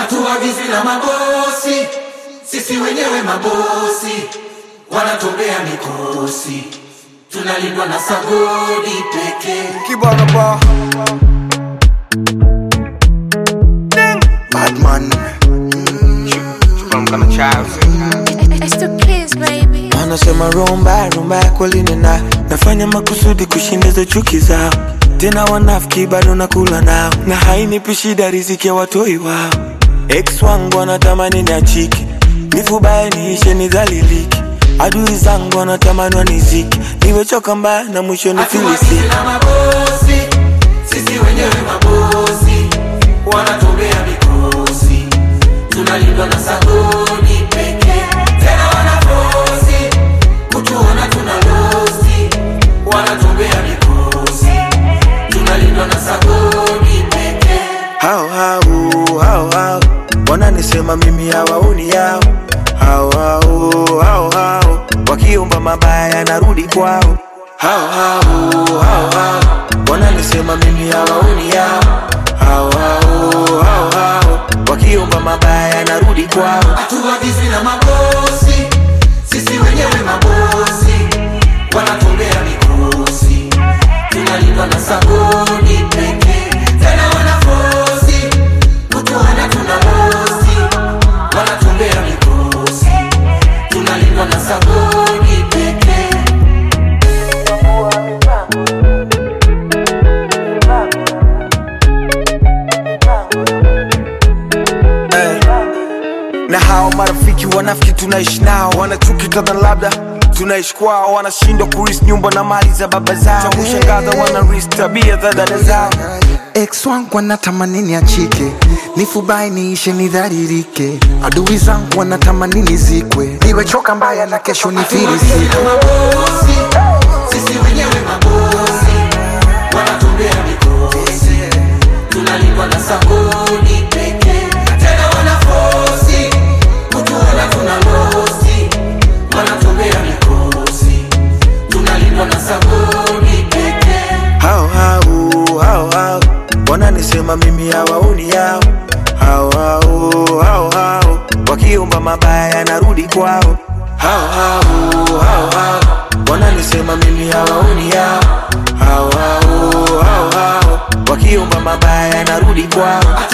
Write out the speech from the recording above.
hatuagizwi na mabosi, sisi wenyewe mabosi, wanatobea mikosi, tunalindwa na sagodi pekee. Kibana ba Badman From kind of child. It's the kids, baby. Wanasema rumba rumba kweli nina nafanya makusudi kushindiza chuki zao, tena wanafiki bado nakula nao, na hainipi shida riziki ya watoi wao. Ex wangu wanatamani niachike, nifubaye niishe nidhalilike, adui zangu wanatamani wanizike, nimechoka mbaya na mwisho Hatuagizwi nifilisike. na mabosi, sisi wenyewe mabosi, wanatobea mikosi, tunalindwa na sagodi pekee. Tena wanafosi kutuona tuna losi, wanatobea mikosi, tunalindwa na sagodi pekee. hao hao hao hao wananisema mimi hawaoni yao hao hao hao hao wakiomba mabaya narudi kwao hao hao hao hao wananisema mimi hawaoni yao hao hao hao hao wakiomba mabaya narudi kwao hatuagizwi na mabosi, sisi wenyewe mabosi, wanatolea mikosi, tunalindwa na sagodi pekee. Tena wanafosi kutuona tuna losi, wanatolea mikosi, tunalindwa na sagodi pekee. na hao marafiki wanafiki tunaishi nao wanachuki kadha labda tunaishi kwao wanashindwa kuris nyumba na mali za baba zao cha kushangaza wanaris tabia za dada zao ex wangu wanatamani niachike nifubai niishe nidharirike adui zangu wanatamani nizikwe niwechoka mbaya na kesho nifirisike na mabosi, sisi wenyewe mabosi, wanatolea mikosi, tunalindwa na sagodi pekee. Tena wanafosi kutuona tuna losi, wanatolea mikosi, tunalindwa na sagodi pekee. hao hao hao hao wananisema mimi hawaoni yao hao hao hao hao wakiomba mabaya narudi kwao hao hao hao hao wananisema mimi hawaoni yao hao hao hao hao wakiomba mabaya narudi kwao